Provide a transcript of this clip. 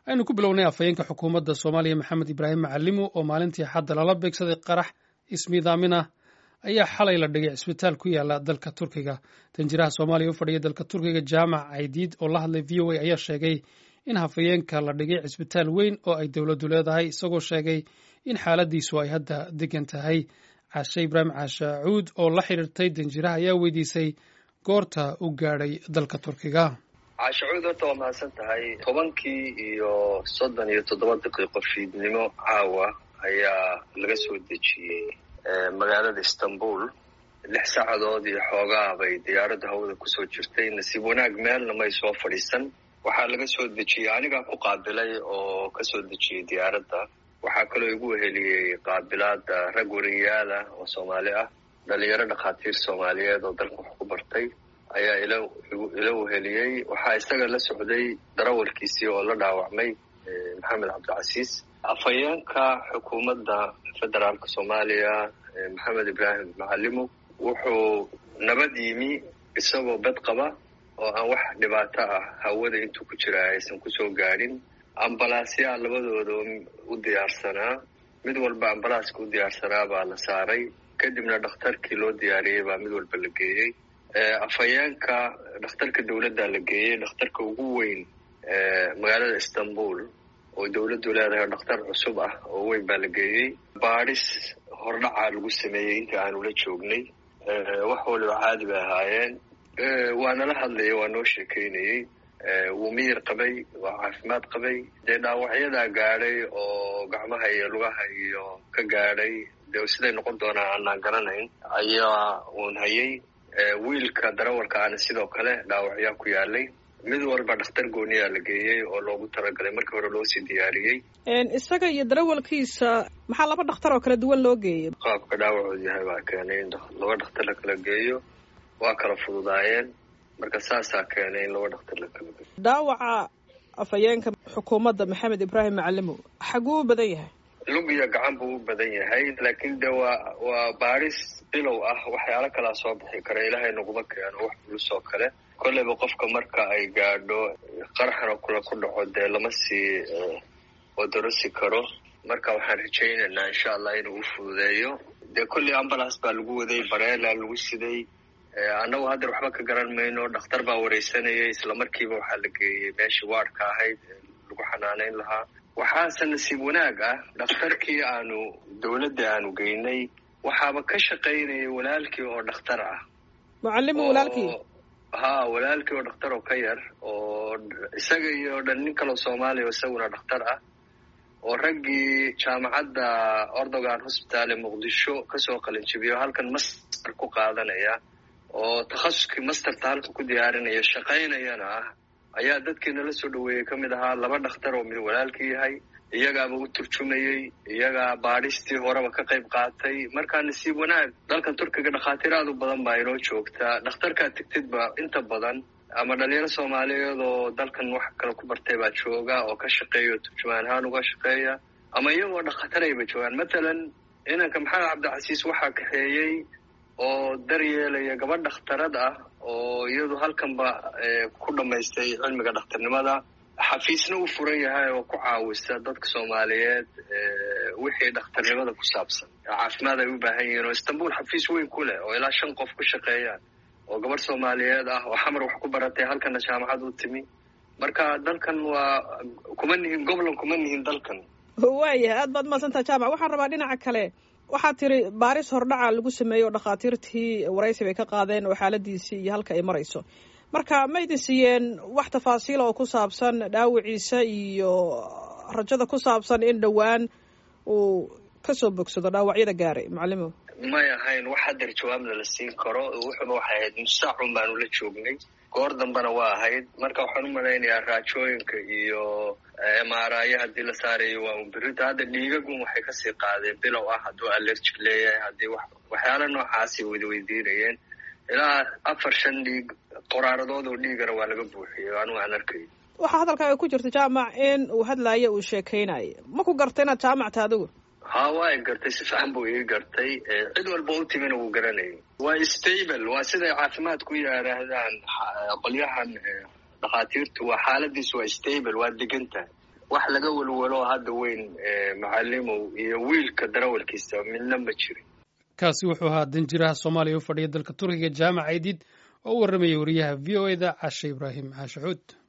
aynu ku bilownay afhayeenka xukuumadda soomaaliya maxamed ibraahim macalimo oo maalintii xadda lala beegsaday qarax ismiidaamin ah ayaa xalay la dhigay cisbitaal ku yaala dalka turkiga danjiraha soomaaliya u fadhiya dalka turkiga jaamac caydiid oo la hadlay v o a ayaa sheegay in hafayeenka la dhigay cisbitaal weyn oo ay dowladdu leedahay isagoo sheegay in xaaladiisu ay hadda degan tahay caashe ibraahim caashe cuud oo la xidhiirtay danjiraha ayaa weydiisay goorta u gaadhay dalka turkiga caashacuud horta waa mahadsan tahay tobankii iyo soddon iyo toddoba daqiiqo fiidnimo caawa ayaa laga soo dejiyey magaalada istanbul lix saacadood iyo xoogaa bay diyaaradda hawada kusoo jirtay nasiib wanaag meelna may soo fadhiisan waxaa laga soo dejiyey anigaa ku qaabilay oo kasoo dejiyey diyaaradda waxaa kaloo igu weheliyey qaabilaada rag wariyaala oo soomaali ah dhalinyaro dhakhaatiir soomaaliyeed oo dalka wax ku bartay ayaa ila ila weheliyey waxaa isaga la socday darawalkiisii oo la dhaawacmay maxamed cabdicasiis afhayeenka xukuumadda federaalka soomaaliya maxamed ibraahim macalimo wuxuu nabad yimi isagoo bed qaba oo aan wax dhibaato ah hawada intuu ku jira aysan kusoo gaadhin ambalaasyaa labadooda u diyaarsanaa mid walba ambalaaska u diyaarsanaa baa la saaray kadibna dhakhtarkii loo diyaariyey baa mid walba la geeyey afhayeenka dhakhtarka dowladda la geeyey dhakhtarka ugu weyn magaalada istanbul oo dowladdu leedahay dhakhtar cusub ah oo weyn baa la geeyey baadhis hordhacaa lagu sameeyey inta aanu la joognay wax waliba caadi bay ahaayeen waa nala hadlayay waa noo sheekeynayey wuu miyir qabay waa caafimaad qabay dee dhaawacyadaa gaadhay oo gacmaha iyo lugaha iyo ka gaadhay dee siday noqon doonaa aanaan garanayn ayaa uun hayay wiilka darawalka aana sidoo kale dhaawacyaa ku yaalay mid walba dhakhtar gooniyaa la geeyey oo loogu talagalay markii hore loosii diyaariyey isaga iyo darawalkiisa maxaa laba dhakhtar oo kala duwan loo geeyey qaabka dhaawacoodu yahay baa keenay in laba dhakhtar la kala geeyo waa kala fududaayeen marka saasaa keenay in laba dhakhtar la kala geeyo dhaawaca afhayeenka xukuumadda maxamed ibraahim macalimo xaguu u badan yahay lug iyo gacan buu u badan yahay laakiin de waa waa baadhis bilow ah waxyaalo kalaa soo bixi kara ilaahay naguma keeno wax bulus oo kale kolleyba qofka marka ay gaadho qaraxna kula ku dhaco dee lama sii odorosi karo marka waxaan rajaynaynaa insha allah inuu u fududeeyo dee kolley ambulance baa lagu waday bareela lagu siday annagu haddeer waxba ka garan mayno dhakhtar baa wareysanayay isla markiiba waxaa la geeyey meeshii waadhka ahayd lagu xanaaneyn lahaa waxaase nasiib wanaag ah dhakhtarkii aanu dowladda aanu geynay waxaaba ka shaqaynayay walaalkii oo dhakhtar ah mucalimo walaalkii ha walaalkii oo dhakhtar oo ka yar oo isaga iyo dhan nin kaloo soomaaliya oo isaguna dhakhtar ah oo raggii jaamacadda ordogan hosbitaal ee muqdisho kasoo qalinjibiyo halkan master ku qaadanaya oo takhasuskii masterta halka ku diyaarinaya shaqaynayana ah ayaa dadkii nala soo dhaweeyey ka mid ahaa laba dhakhtar oo mid walaalkii yahay iyagaaba u turjumayey iyagaa baadhistii horeba ka qayb qaatay markaa nasiib wanaag dalkan turkiga dhakhaatiir aad u badan baa inoo joogtaa dhakhtarkaa tegtidba inta badan ama dhalinyaro soomaaliyeed oo dalkan wax kale ku bartay baa jooga oo ka shaqeeya oo turjumaan ahaan uga shaqeeya ama iyagoo dhakhtarayba joogaan matalan inanka maxamed cabdicasiis waxaa kaxeeyey oo daryeelaya gabadh dhakhtarad ah oo iyadu halkanba ku dhammaystay cilmiga dhakhtarnimada xafiisna u furan yahay oo ku caawisa dadka soomaaliyeed wixii dhakhtarnimada ku saabsan caafimaad ay u baahan yihiin oo istanbul xafiis weyn ku leh oo ilaa shan qof ku shaqeeyaan oo gabadh soomaaliyeed ah oo xamar wax ku baratay halkana jaamacad u timi marka dalkan waa kuma nihin goblan kuma nihin dalkan waayahay aad baad mahadsantaha jaamac waxaan rabaa dhinaca kale waxaad tiri baaris hordhaca lagu sameeyey oo dhakhaatiirtii waraysi bay ka qaadeen oo xaaladiisii iyo halka ay marayso marka ma idin siiyeen wax tafaasiila oo ku saabsan dhaawiciisa iyo rajada ku saabsan in dhowaan uu kasoo bogsado dhaawacyada gaaray macalimo may ahayn wax hadeer jawaabna la siin karo wuxuba waxay ahayd musaacun baanu la joognay goor dambena waa ahayd marka waxaan u malaynayaa raajooyinka iyo mraya haddii la saarayo waa unbirita hadda dhiigagun waxay kasii qaadeen bilow ah hadduu allergic leeyahay haddii waxyaala noocaasay wada weydiinayeen ilaa afar shan dhiig qoraaradood oo dhiigana waa laga buuxiyey anigu aan arkay waxaa hadalkaaga ku jirta jaamac in uu hadlaayo uu sheekeynayo ma ku garta inaad jaamacta adigu ha waa i gartay si fiican buu ii gartay cid walba u timina wuu garanayay waa stable waa siday caafimaad ku yidhaahdaan qolyahan dhakhaatiirtu waa xaaladiisu waa stable waa degan tahay wax laga welwelo hadda weyn macalimow iyo wiilka darawalkiisa midna ma jirin kaasi wuxuu ahaa danjiraha soomaaliya u fadhiya dalka turkiga jaamac aydid oo u warramayay wariyaha v o e da cashe ibraahim caashaxuud